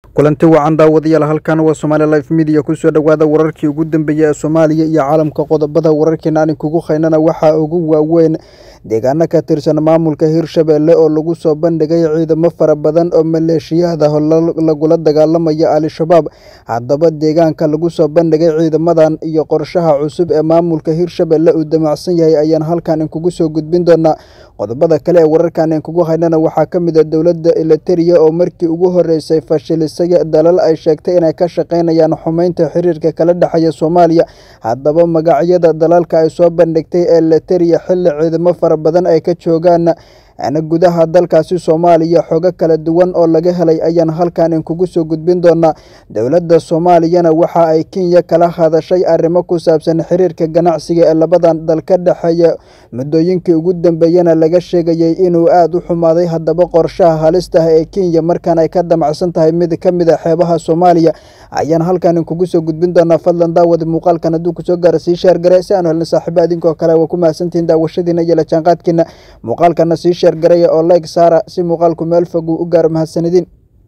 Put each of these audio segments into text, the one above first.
kulanti wacan daawadayaal halkan waa somaali life media kusoo dhowaada wararkii ugu dambeeyey ee soomaaliya iyo caalamka qodobada wararkeena aan kugu haynana waxaa ugu waaweyn deegaano ka tirsan maamulka hirshabelle oo lagu soo bandhigay ciidamo fara badan oo maleeshiyaad ah lagula dagaalamaya al-shabaab haddaba deegaanka lagu soo bandhigay ciidamadan iyo qorshaha cusub ee maamulka hirshabelle uu damacsan yahay ayaan halkan inkugu soo gudbin doonaa qodobada kale ee wararkan inkugu haynana waxaa ka mid a dowladda eliteria oo markii ugu horeysay fashilisay dalal ay sheegtay inay ka shaqaynayaan xumeynta xiriirka kala dhexeeya soomaaliya haddaba magacyada dalalka ay soo bandhigtay ee eliteria xilli ciidamo fara badan ay ka joogaan gudaha dalkaasi soomaaliya xogo kala duwan oo laga helay ayaan halkan inkugu soo gudbin doonaa dowladda soomaaliyana waxa ay kenya kala hadashay arrimo ku saabsan xiriirka ganacsiga ee labadan dal ka dhexeeya muddooyinkii ugu dambeeyana laga sheegayay inuu aada u xumaaday haddaba qorshaha halista ah ee kenya markaan ay ka damacsan tahay mid ka mid a xeebaha soomaaliya ayaan halkan inkugu soo gudbin doonaa fadlan daawada muuqaalkan hadduu kusoo gaara sii sheergare si aanu helna saaxiibo adinkoo kale waa ku mahadsantihiin daawashadiina iyo lajaanqaadkiina muuqaalkana sii sheergaraya oo like saara si muuqaalku meel fog uu u gaaro mahadsanidin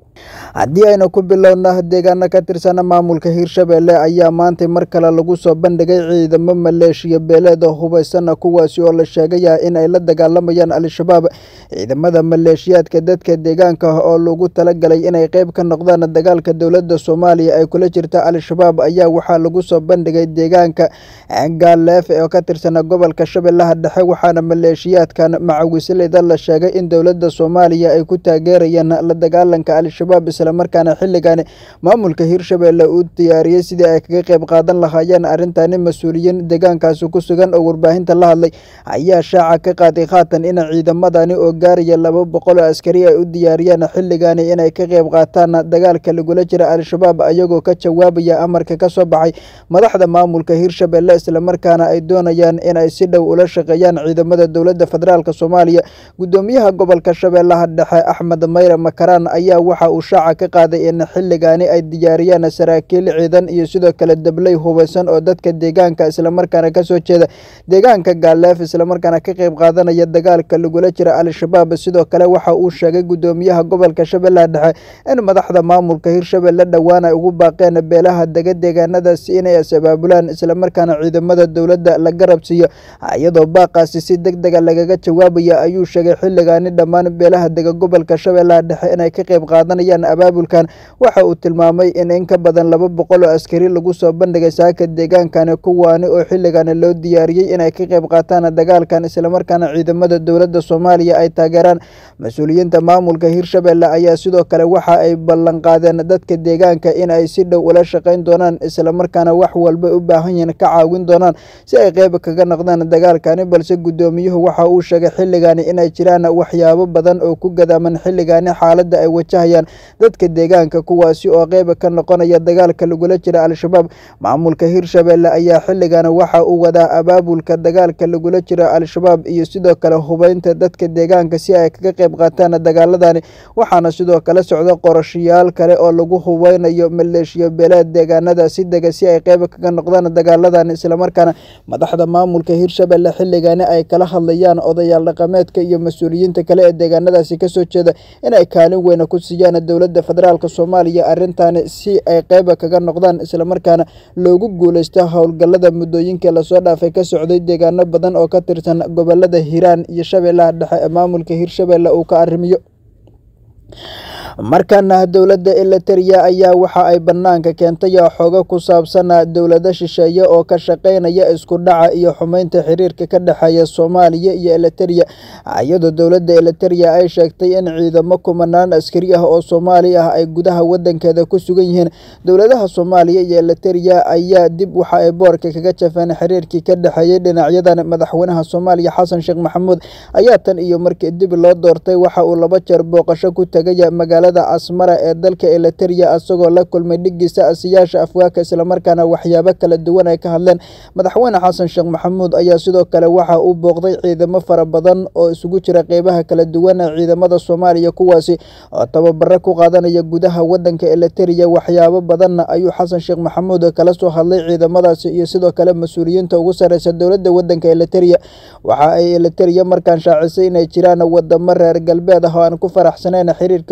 haddii aynu ku bilowna deegaano ka tirsana maamulka hirshabelle ayaa maantay mar kale lagu soo bandhigay ciidamo maleeshiya beeleeda hubaysana kuwaasi oo la sheegaya in ay la dagaalamayaan al-shabaab ciidamada maleeshiyaadka dadka deegaanka ah oo lagu talagalay inay qeyb ka noqdaan dagaalka dowladda soomaaliya ay kula jirta al-shabaab ayaa waxaa lagu soo bandhigay deegaanka gaaleef oo ka tirsana gobolka shabeellaha dhexe waxaana maleeshiyaadkan macawisleyda la sheegay in dowladda soomaaliya ay ku taageerayaan la dagaalanka al-shabaab islamarkaana xilligan maamulka hirshabelle uu diyaariyey sidii ay kaga qeyb qaadan lahaayeen arrintani mas-uuliyiin deegaankaasi ku sugan oo warbaahinta la hadlay ayaa shaaca ka qaaday haatan in ciidamadani oo gaaraya laba boqol oo askari ay u diyaariyeen xilligani inay ka qeyb qaataan dagaalka lagula jira al-shabaab ayagoo ka jawaabaya amarka ka soo baxay madaxda maamulka hirshabelle islamarkaana ay doonayaan inay si dhow ula shaqeeyaan ciidamada dowladda federaalk soomaaliya gudoomiyaha gobolka shabeellaha dhexe axmed mayre makaraan ayaa waxa uu shaaca ka qaaday in xilligaani ay diyaariyaan saraakiil ciidan iyo sidoo kale dabley hubeysan oo dadka deegaanka islamarkaana kasoo jeeda deegaanka gaaleef islamarkaana ka qeyb qaadanaya dagaalka lagula jira al-shabaab sidoo kale waxa uu sheegay gudoomiyaha gobolka shabeellaha dhexe in madaxda maamulka hirshabelle dhowaan ay ugu baaqeen beelaha dega deegaanadaasi inay is-abaabulaan islamarkaana ciidamada dowladda la garab siiyo iyadoo baaqaasi si deg dega lagaga jawaabaya ayuu sheegay xilligaani dhammaan beelaha dega gobolka shabeellaha dhexe inay ka qeyb qaadanayaan abaabulkan waxa uu tilmaamay in in ka badan laba boqol oo askari lagu soo bandhigay saaka deegaankani kuwaani oo xilligani loo diyaariyey inay ka qeyb qaataan dagaalkan islamarkaana ciidamada dowladda soomaaliya ay taageeraan mas-uuliyiinta maamulka hirshabelle ayaa sidoo kale waxa ay ballanqaadeen dadka deegaanka in ay si dhow ula shaqeyn doonaan islamarkaana wax walba u baahan yihiin ka caawin doonaan si ay qeyb kaga noqdaan dagaalkani balse gudoomiyuhu waxa uu sheegay xilligani inay jiraan waxyaabo badan oo ku gadaaman xilligani xaaladda ay wajahayaan dadka deegaanka kuwaasi oo qeyb ka noqonaya dagaalka lagula jira al-shabaab maamulka hirshabelle ayaa xilligan waxa uu wadaa abaabulka dagaalka lagula jira al-shabaab iyo sidoo kale hubeynta dadka deegaanka si ay kaga qeyb qaataan dagaaladani waxaana sidoo kale socda qorashayaal kale oo lagu hubeynayo maleeshiya beeleed deegaanada si dega si ay qeyb kaga noqdaan dagaaladan islamarkaana madaxda maamulka hirshabelle xilligani ay kala hadlayaan odayaal dhaqameedka iyo mas-uuliyiinta kale ee deegaanadaasi kasoo jeeda inay kaalin weyna ku siiyaan dowladda federaalk soomaaliya arrintaani si ay qeyba kaga noqdaan islamarkaana loogu guuleysto howlgallada muddooyinkii lasoo dhaafay ka socday deegaano badan oo ka tirsan gobolada hiiraan iyo shabeellaha dhexe ee maamulka hirshabelle uu ka arrimiyo markaana dowladda eliteria ayaa waxa ay banaanka keentay xogo ku saabsan dowlado shisheeye oo ka shaqeynaya isku dhaca iyo xumeynta xiriirka ka dhexeeya soomaaliya iyo eliteria iyadoo dowladda eliteria ay sheegtay in ciidamo kumanaan askari ah oo soomaali ah ay gudaha wadankeeda ku sugan yihiin dowladaha soomaaliya iyo eliteria ayaa dib waxa ay boorka kaga jafeen xiriirkii ka dhexeeyey dhinacyadan madaxweynaha soomaaliya xasan sheekh maxamuud ayaa tan iyo markii dib loo doortay waxa uu laba jeer booqasho ku tegaya magaalada asmara ee dalka eliteria isagoo la kulmay dhigiisa asiyaasha afwaaka islamarkaana waxyaabo kala duwan ay ka hadleen madaxweyne xasan sheekh maxamuud ayaa sidoo kale waxa uu booqday ciidamo fara badan oo isugu jira qeybaha kala duwan ee ciidamada soomaaliya kuwaasi oo tababaro ku qaadanaya gudaha wadanka eliteria waxyaabo badanna ayuu xasan sheekh maxamuud kala soo hadlay ciidamadaasi iyo sidoo kale mas-uuliyiinta ugu sareysa dowladda wadanka eliteria waxa ay eliteria markaan shaacisay inay jiraan wadamo reer galbeed ah oo aan ku faraxsaneyn xiriirka u dhexeeya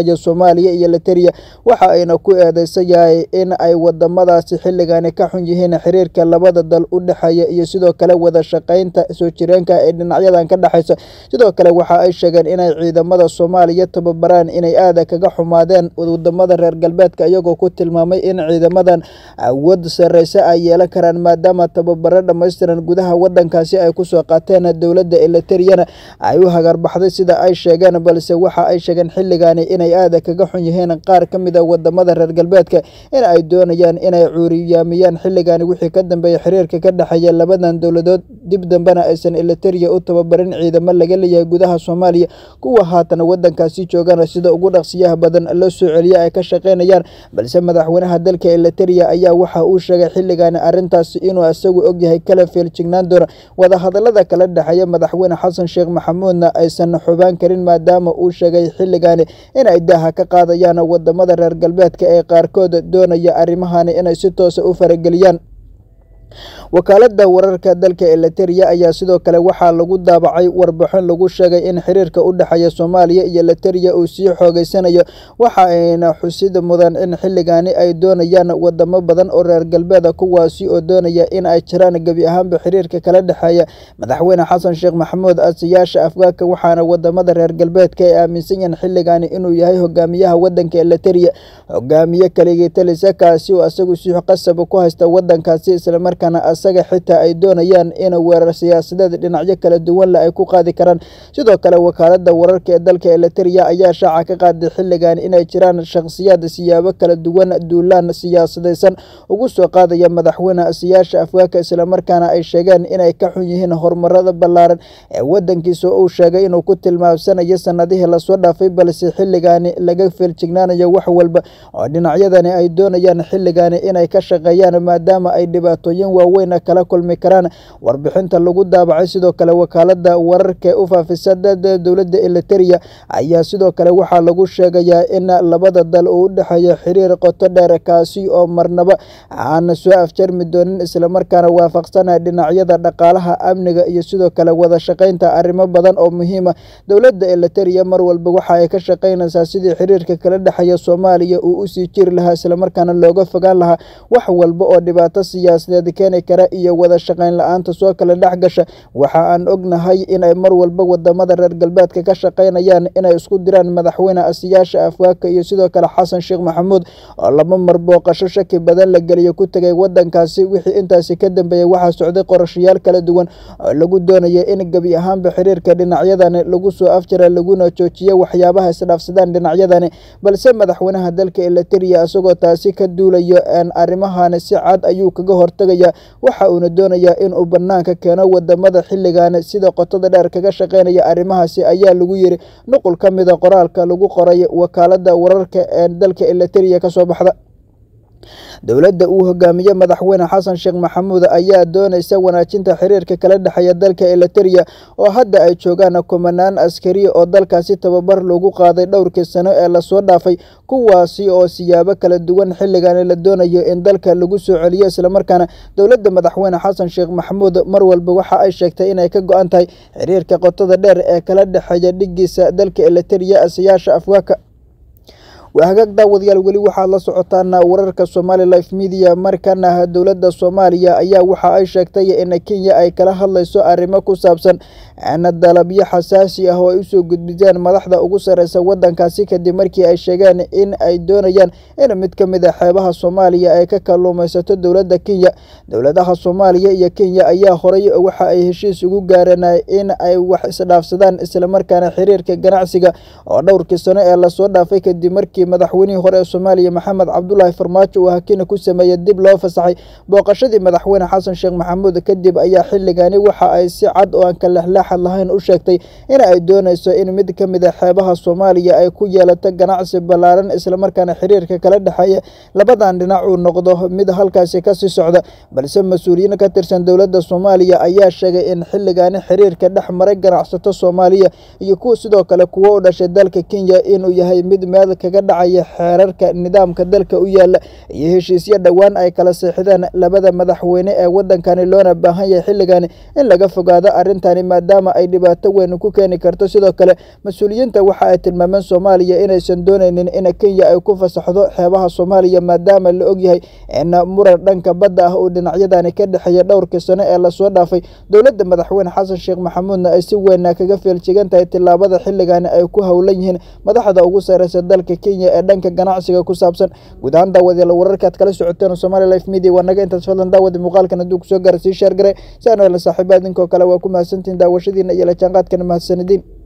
dhexeeya soomaaliya iyo eliteria waxa ayna ku eedeysan yahay in ay wadamadaasi xilligani ka xun yihiin xiriirka labada dal u dhexeeya iyo sidoo kale wada shaqeynta soo jireenka ee dhinacyadan ka dhexeysa sidoo kale waxa ay sheegeen inay ciidamada soomaaliya tababaraan inay aada kaga xumaadeen wadamada reer galbeedka iyagoo ku tilmaamay in ciidamadan awood sareyse ay yeelan karaan maadaama tababaro dhammaystiran gudaha wadankaasi ay kusoo qaateen dowladda eliteriyana ay u hagarbaxday sida ay sheegeen balse waxa ay sheegeen xilligani inay aada kaga xun yihiin qaar ka mid a wadamada reer galbeedka in ay doonayaan inay cuuriyaamiyaan xilligani wixii ka dambeeya xiriirka ka dhexeeya labadan dowladood dib dambena aysan eliteria u tababarin ciidamo laga leeyahay gudaha soomaaliya kuwa haatan wadankaasi joogaan sida ugu dhaqsiyaha badan loo soo celiya ay ka shaqeynayaan balse madaxweynaha dalka eliteria ayaa waxa uu sheegay xilligani arrintaasi inuu isagu ogyahay kala feeljignaan doona wadahadalada kala dhexeeya madaxweyne xasan sheekh maxamuudna aysan xubaan karin maadaama uu sheegay xilligani inay daaha ka qaadayaan wadamada reer galbeedka ee qaarkood doonaya arrimahani inay si toosa u farageliyaan wakaalada wararka dalka eliteria ayaa sidoo kale waxaa lagu daabacay warbixin lagu sheegay in xiriirka u dhexeeya soomaaliya iyo eliteria uu sii xoogeysanayo waxa ayna xusid mudan in xilligani ay doonayaan wadamo badan oo reer galbeeda kuwaasi oo doonaya in ay jiraan gebi ahaanba xiriirka kala dhexeeya madaxweyne xasan sheekh maxamuud asiyaasha afgaanka waxaana wadamada reer galbeedka ay aaminsan yihiin xilligani inuu yahay hogaamiyaha wadanka eliteria hogaamiye kaligii talisa kaasi oo isagu si qasab ku haysta wadankaasi islamarkaana asaga xitaa ay doonayaan in weerar siyaasadeed dhinacyo kala duwan le ay ku qaadi karaan sidoo kale wakaalada wararka ee dalka eliteria ayaa shaaca ka qaaday xilligan inay jiraan shakhsiyaad siyaabo kala duwan duulaan siyaasadeysan ugu soo qaadaya madaxweyne asiyaasha afgaanka islamarkaana ay sheegeen inay ka xun yihiin horumarada ballaaran ee wadankiisa uu sheegay inuu ku tilmaamsanayo sanadihii lasoo dhaafay balse xilligani laga feeljignaanayo wax walba oo dhinacyadani ay doonayaan xilligani inay ka shaqeeyaan maadaama ay dhibaatooyin waaweyn kala kulmi karaan warbixinta lagu daabacay sidoo kale wakaalada wararka u faafisa dowladda eliteria ayaa sidoo kale waxaa lagu sheegayaa in labada dal uu u dhexeeyo xiriir qoto dheer kaasi oo marnaba aan soo afjarmi doonin islamarkaana waafaqsana dhinacyada dhaqaalaha amniga iyo sidoo kale wada shaqeynta arrimo badan oo muhiima dowladda eliteria mar walba waxa ay ka shaqeynaysaa sidii xiriirka kala dhexeeya soomaaliya uu usii jiri lahaa islamarkaana looga fogaan lahaa wax walba oo dhibaato siyaasadeed keeni kara iyo wada shaqeyn la-aanta soo kala dhex gasha waxa aan ognahay inay mar walba wadamada reer galbeedka ka shaqeynayaan inay isku diraan madaxweyne asiyaasha afgaanka iyo sidoo kale xasan sheekh maxamuud oo laba mar booqasho shaki badan la geliyo ku tegay wadankaasi wixii intaasi ka dambeeyey waxaa socday qorashayaal kala duwan oo lagu doonaya in gebi ahaanba xiriirka dhinacyadani lagu soo afjara laguna joojiyo waxyaabaha isdhaafsadaan dhinacyadani balse madaxweynaha dalka eliteria isagoo taasi ka duulayo arrimahani si cad ayuu kaga hortagaya waxa uuna doonayaa inuu banaanka keeno wadamada xilligani sida qotada dheer kaga shaqeynaya arrimahaasi ayaa lagu yiri nuqul ka mida qoraalka lagu qoray wakaalada wararka ee dalka eliteria kasoo baxda dowladda uu hogaamiye madaxweyne xasan sheekh maxamuud ayaa doonaysa wanaajinta xiriirka kala dhexeeya dalka eliteria oo hadda ay joogaan kumanaan askari oo dalkaasi tababar lagu qaaday dhowrkii sano ee lasoo dhaafay kuwaasi oo siyaabo kala duwan xilligani la doonayo in dalka lagu soo celiyo islamarkaana dowladda madaxweyne xasan sheekh maxamuud mar walba waxa ay sheegtay inay ka go-an tahay xiriirka qotada dheer ee kala dhexeeya dhigiisa dalka eliteria asiyaasha afgaanka waa hagaag daawadayaal weli waxaad la socotaan wararka somali life media markana dowladda soomaaliya ayaa waxa ay sheegtay in kenya ay kala hadlayso arrimo ku saabsan dalabyo xasaasi ah oo ay usoo gudbiyaan madaxda ugu sareysa wadankaasi kadib markii ay sheegeen in ay doonayaan in mid ka mid a xeebaha soomaaliya ay ka kalluumaysato dowladda kenya dowladaha soomaaliya iyo kenya ayaa horay waxa ay heshiis ugu gaareen in ay wax isdhaafsadaan islamarkaana xiriirka ganacsiga oo dhowrkii sano ee lasoo dhaafay kadib markii madaxweynihii hore ee soomaaliya maxamed cabdulaahi farmaajo uu hakina ku sameeyey dib loo fasaxay booqashadii madaxweyne xasan sheekh maxamuud kadib ayaa xilligani waxa ay si cad oo aan ka lexleexad lahayn u sheegtay in ay doonayso in mid ka mid a xeebaha soomaaliya ay ku yeelato ganacsi ballaaran islamarkaana xiriirka kala dhexeeya labadan dhinac uu noqdo mid halkaasi kasii socda balse mas-uuliyiin ka tirsan dowladda soomaaliya ayaa sheegay in xilligani xiriirka dhex maray ganacsato soomaaliya iyo kuwa sidoo kale kuwo u dhashay dalka kenya inuu yahay mid meel kaga dhacaya xeerarka nidaamka dalka u yaala iyo heshiisyo dhowaan ay kala seexdeen labada madaxweyne ee wadankani loona baahan yahay xilligani in laga fogaado arrintani maadaama ay dhibaato weyn ku keeni karto sidoo kale mas-uuliyiinta waxa ay tilmaameen soomaaliya inaysan dooneynin in kenya ay ku fasaxdo xeebaha soomaaliya maadaama la ogyahay in muran dhanka badda ah uu dhinacyadani ka dhexeeya dhowrkii sano ee lasoo dhaafay dowladda madaxweyne xasan sheekh maxamuudna ay si weyna kaga feeljigan tahay tilaabada xilligani ay ku howlan yihiin madaxda ugu sareysa dalka kenya ee dhanka ganacsiga ku saabsan guud ahaan daawadayaal wararkaad kala socoteen somali life media waa naga intaas fadlan daawada muuqaalkan hadduu kusoo gaara sii sheer gare si aan wela saaxiiba idinkoo kale waa ku mahadsantihin daawashadiina iyo la jaanqaadkana mahadsanidin